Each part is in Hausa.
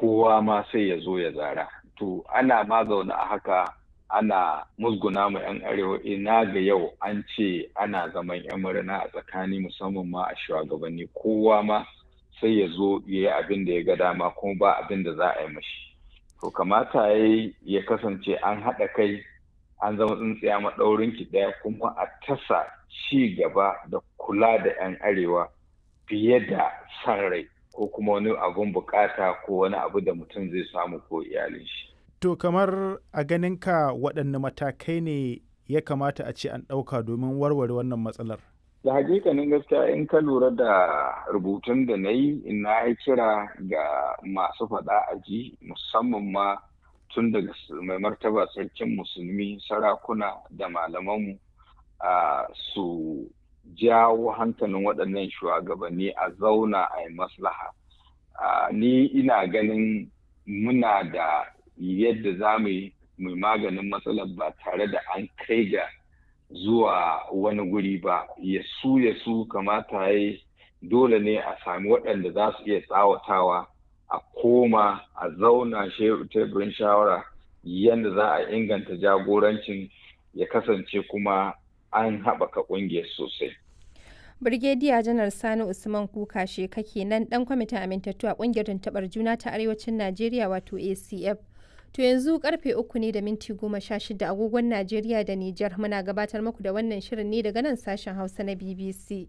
kowa ma sai ya zo ya zara to ana ma zaune a haka ana musguna ma 'yan arewa ina ga yau an ce ana zaman 'yan murna a tsakani musamman ma a shugabanni kowa ma sai ya zo ya yi abin da ya ga dama kuma ba abin da za a yi mashi to kamata ya ya kasance an haɗa kai an zama tsintsiya maɗaurin ki ɗaya kuma a tasa ci gaba da kula da 'yan arewa fiye da san rai ko kuma wani abun bukata ko wani abu da mutum zai samu ko iyalin shi. To kamar a ganinka waɗanne matakai ne ya kamata a ce an ɗauka domin warware wannan matsalar? Da hakikanin gaskiya in ka lura da rubutun da na yi na yi kira ga masu faɗa a ji musamman ma tun daga mai martaba sarkin musulmi sarakuna da malamanmu su jawo hankalin waɗannan shugabanni a zauna a yi maslaha. Ni ina ganin muna da yadda za mu yi maganin matsalar ba tare da an kai ga zuwa wani guri ba ya su ya su kamata ya dole ne a sami waɗanda za su iya tsawatawa a koma a zauna teburin shawara yadda za a inganta jagorancin ya kasance kuma an haɓaka ƙungiyar sosai. Birgediya Janar Sani Usman Kuka sheka kenan ɗan kwamitin amintattu a ƙungiyar tuntuɓar juna ta Arewacin Najeriya wato ACF. To yanzu karfe uku ne da minti goma sha shida agogon Najeriya da Nijar muna gabatar muku da wannan shirin ne daga nan sashen Hausa na BBC.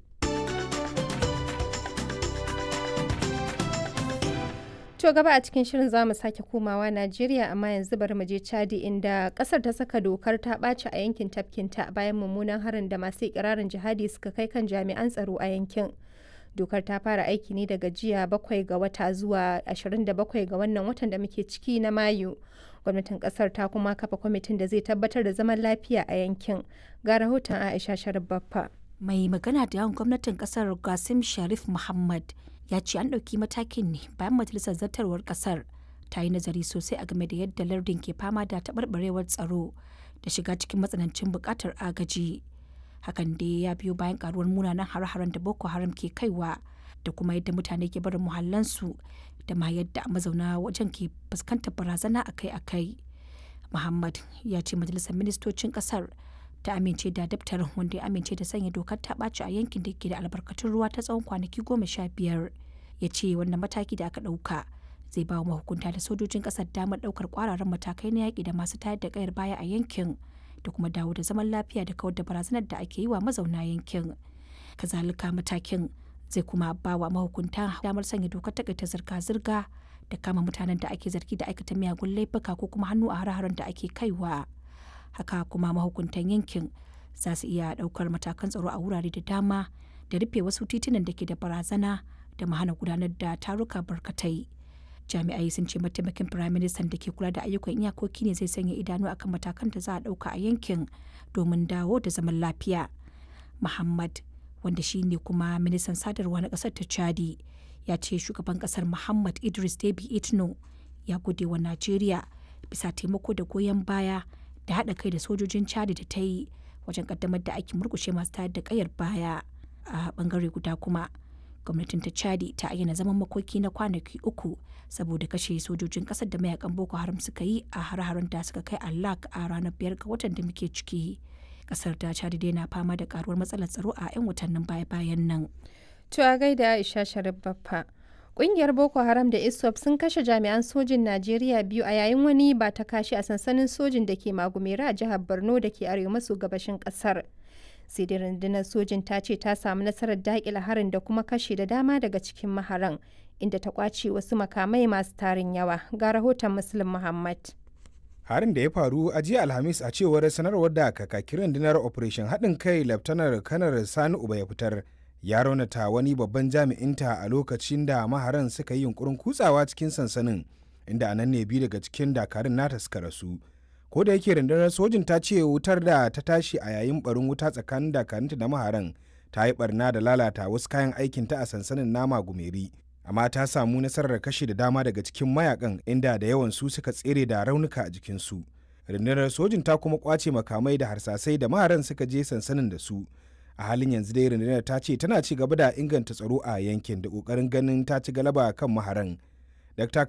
To gaba a cikin shirin za mu sake komawa Najeriya amma yanzu bari mu je Chadi inda kasar ta saka dokar ta ɓaci a yankin tafkinta bayan mummunan harin da masu ikirarin jihadi suka kai kan jami'an tsaro a yankin. Dokar ta fara aiki ne daga jiya bakwai ga wata zuwa 27 ga wannan watan da muke ciki na Mayu. Gwamnatin kasar ta kuma kafa kwamitin da zai tabbatar da zaman lafiya a yankin. Ga rahoton Aisha Sharif Baffa. Mai magana da yawan gwamnatin kasar Gasim Sharif Muhammad ya ce an ɗauki matakin ne bayan majalisar zartarwar ƙasar ta yi nazari sosai a game da yadda lardin ke fama da taɓarɓarewar tsaro da shiga cikin matsanancin buƙatar agaji hakan dai ya biyo bayan ƙaruwar munanan hare-haren da boko haram ke kaiwa da kuma yadda mutane ke barin muhallansu da ma yadda mazauna wajen ke fuskantar barazana akai-akai muhammad ya ce majalisar ministocin ƙasar ta amince da daftarin wanda ya amince da sanya dokar ta ɓaci a yankin da ke da albarkatun ruwa ta tsawon kwanaki goma sha biyar ya ce wannan mataki da aka ɗauka zai ba wa mahukunta da sojojin ƙasar damar ɗaukar ƙwararren matakai na yaƙi da masu tayar da ƙayar baya a yankin da kuma dawo da zaman lafiya da kawar da barazanar da ake yi wa mazauna yankin kazalika matakin zai kuma ba wa mahukunta damar sanya dokar takaita zirga-zirga da kama mutanen da ake zargi da aikata miyagun laifuka ko kuma hannu a hare-haren da ake kaiwa. haka kuma mahukuntan yankin za su iya daukar matakan tsaro a wurare da dama da rufe wasu titunan da ke da barazana da mahana gudanar da taruka barkatai jami'ai sun ce mataimakin firaministan da ke kula da ayyukan iyakoki ne zai sanya idanu akan matakan da za a dauka a yankin domin dawo da zaman lafiya muhammad wanda shi ne kuma ministan sadarwa na kasar ta chadi ya ce shugaban kasar muhammad idris debi itno ya gode wa najeriya bisa taimako da goyon baya da haɗa kai da sojojin chadi da ta yi wajen kaddamar da aikin murkushe masu tayar da kayar baya a bangare guda kuma gwamnatin ta chadi ta ayyana zaman makoki na kwanaki uku saboda kashe sojojin ƙasar da mayakan boko haram suka yi a har-haren da suka kai allak a ranar biyar ga watan da muke ciki ƙasar ta chadi dai na fama da karuwar matsalar tsaro a 'yan watannin baya-bayan nan To a gaida Aisha Sharif Baffa. Ƙungiyar Boko Haram da ISWAP sun kashe jami'an sojin Najeriya biyu a yayin wani ba ta kashi a sansanin sojin da ke Magumera a jihar Borno da ke arewa maso gabashin ƙasar. Sai dai rundunar sojin ta ce ta samu nasarar daƙile harin da kuma kashe da dama daga cikin maharan, inda ta ƙwace wasu makamai masu tarin yawa. Ga rahoton Muslim Muhammad. harin da ya faru a jiya alhamis a cewar sanarwar da kakakin rundunar operation haɗin kai laftanar kanar sani uba ya fitar ya raunata wani babban jami'inta a lokacin da maharan suka yi yunkurin kutsawa cikin sansanin inda anan ne biyu daga cikin dakarun nata suka rasu ko da yake rundunar sojin ta ce wutar da ta tashi a yayin barin wuta tsakanin dakarunta da maharan ta yi barna da lalata wasu kayan aikinta a sansanin nama gumeri amma ta samu nasarar kashe da dama daga cikin mayakan inda da yawan su suka tsere da raunuka a jikinsu rundunar sojin ta kuma kwace makamai da harsasai da maharan suka je sansanin da su a halin yanzu dai rundunar ta ce tana ci gaba da inganta tsaro a yankin da kokarin ganin ta ci galaba kan maharan dr